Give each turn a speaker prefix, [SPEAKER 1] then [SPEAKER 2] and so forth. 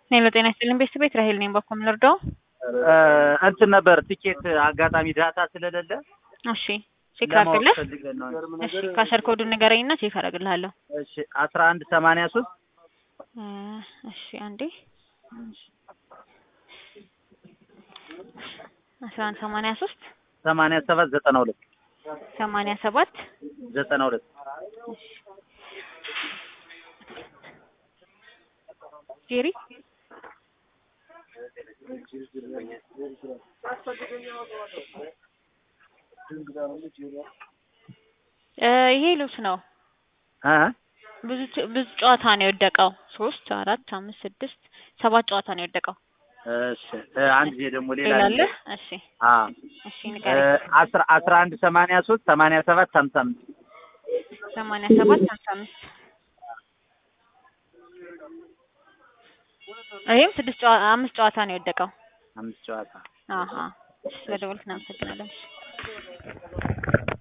[SPEAKER 1] ሄሎ ጤና ይስጥልኝ ቤተሰብ ቤት ራሄል ነኝ። በኮም ልርዳው?
[SPEAKER 2] እንትን ነበር ቲኬት አጋጣሚ ዳታ ስለሌለ
[SPEAKER 1] እሺ ቼክ
[SPEAKER 2] ለማወቅ
[SPEAKER 1] አድርግልህ።
[SPEAKER 2] ፈልገን ነው።
[SPEAKER 1] እሺ ካሸር ኮዱን ንገረኝና ቼክ አደርግልሃለሁ።
[SPEAKER 2] እሺ አስራ አንድ ሰማንያ ሶስት
[SPEAKER 1] እ እሺ አንዴ አስራ አንድ ሰማንያ ሶስት
[SPEAKER 2] ሰማንያ ሰባት ዘጠና ሁለት
[SPEAKER 1] ሰማንያ ሰባት
[SPEAKER 2] ዘጠና ሁለት
[SPEAKER 1] ጄሪ እ ይሄ ልብስ ነው።
[SPEAKER 2] እ
[SPEAKER 1] ብዙ ች- ብዙ ጨዋታ ነው የወደቀው። ሶስት አራት አምስት ስድስት ሰባት ጨዋታ ነው የወደቀው።
[SPEAKER 2] እሺ እ አንድ ጊዜ ደግሞ ሌላ
[SPEAKER 1] ሌላ አለ?
[SPEAKER 2] አለ።
[SPEAKER 1] እሺ
[SPEAKER 2] አ
[SPEAKER 1] እሺ
[SPEAKER 2] እ
[SPEAKER 1] ንገረኝ።
[SPEAKER 2] አስራ አስራ አንድ ሰማንያ ሶስት ሰማንያ ሰባት ሀምሳ አምስት
[SPEAKER 1] ሰማንያ ሰባት ሀምሳ አምስት ይሄም ስድስት ጨዋ አምስት ጨዋታ ነው የወደቀው።
[SPEAKER 2] አምስት ጨዋታ
[SPEAKER 1] አሀ ስለደወልክ እናመሰግናለን።